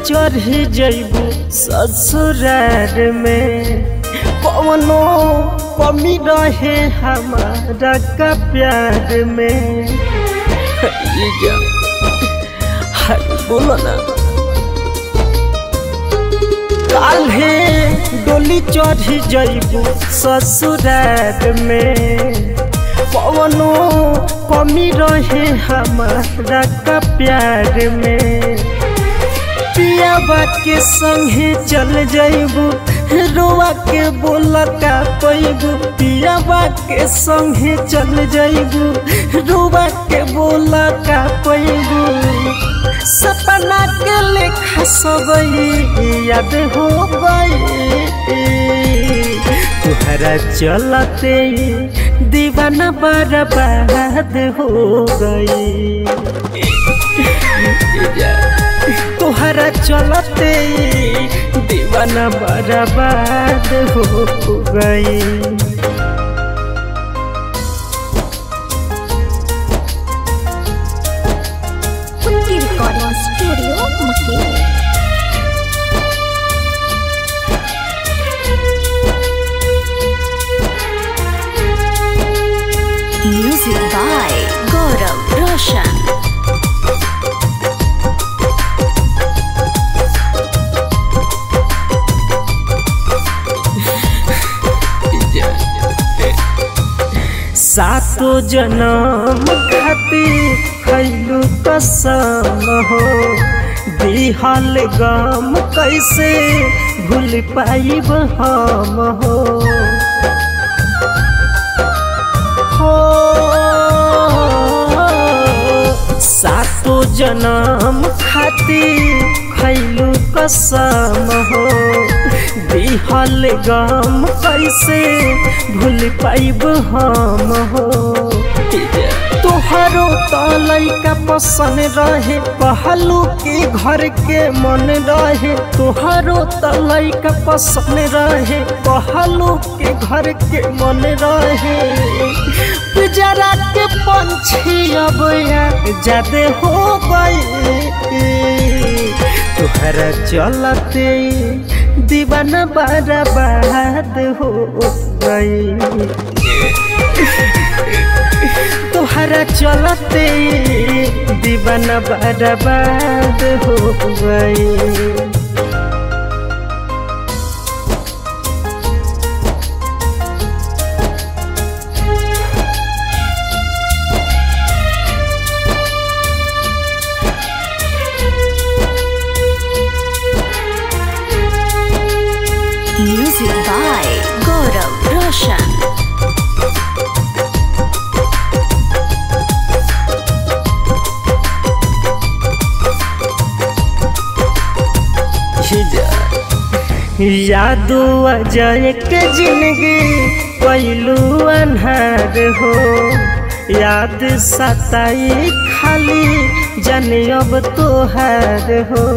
चढ़ जैबू ससुरार में कौनो कमी रहे हमारा का प्यार में ये जा हाय बोलो ना काल्हे डोली चढ़ जैबू ससुरार में कौनो कमी रहे हमारा का प्यार में पियाबा के संगे चल जैबू रोआ के बोला का पैबू पियाबा के संगे चल जैबू रोआ के बोला का पैबू सपना के लेखा सब याद हो गई तुहरा चलते दीवाना बर्बाद हो गई तुहरा चलते दीवाना बर्बाद हो गई Kunti Recording Studio, Makini. Music by Gaurav Roshan. सातो जन्म खातिर खैलू कसम हो दिहल गम कैसे भूल पाइब हम हो हो सातो जन्म खातिर खैलू कसम हो दिहल गम कैसे भूल पाइब हम हो तोहरो तो लैका पसंद रहे कहलू के घर के मन रहे तोहरो तो लैका पसंद रहे कहलू के घर के मन रहे पिजरा के पंछी अब ज्यादा हो गई तुहरा चलते दीवाना बर्बाद हो गई तुहरा चलते दीवाना बर्बाद हो गई Music by Gaurav Roshan. यादो अजय के जिंदगी पहलू अनहार हो याद सताई खाली जाने अब तोहार हो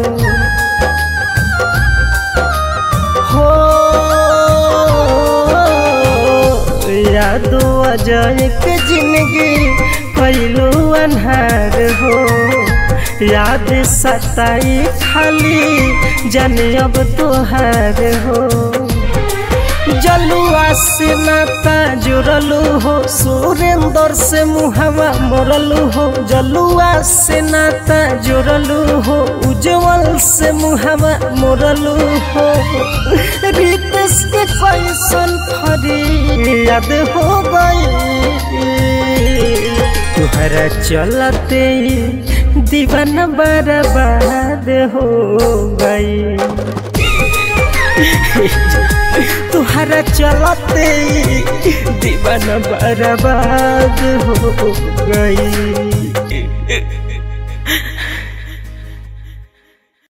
हो यादो अजय के जिंदगी पहलू अनहार हो याद सताई खाली जाने अब तोहार हो जलुआ से नाता जुड़लू हो सुरेंद्र से मुहवा मोरलू हो जलुआ से नाता जुड़लू हो उज्जवल से मुहवा मोरलू हो रितेश के कैसन फरी याद हो गई तुहरा चलते दीवाना बर्बाद हो गई तुहरा चलते दीवाना बर्बाद हो गई